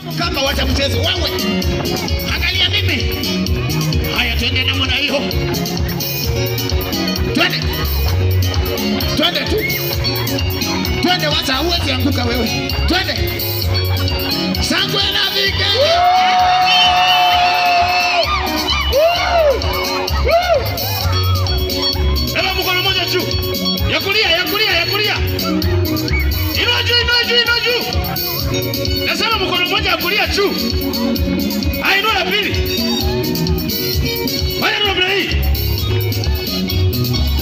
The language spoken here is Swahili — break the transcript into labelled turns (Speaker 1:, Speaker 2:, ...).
Speaker 1: kama wacha mchezo wewe. Angalia mimi. Haya, twende namna hiyo, twende twende tu, twende, wacha huwezi anguka wewe, twende sangwe na vigenge.
Speaker 2: Eba mkono mmoja juu. Ya kulia, ya kulia, ya kulia. Inua juu, inua juu, inua juu. Nasema mkono mmoja ya kulia juu. Ah, inua ya pili. Fanya namna hii.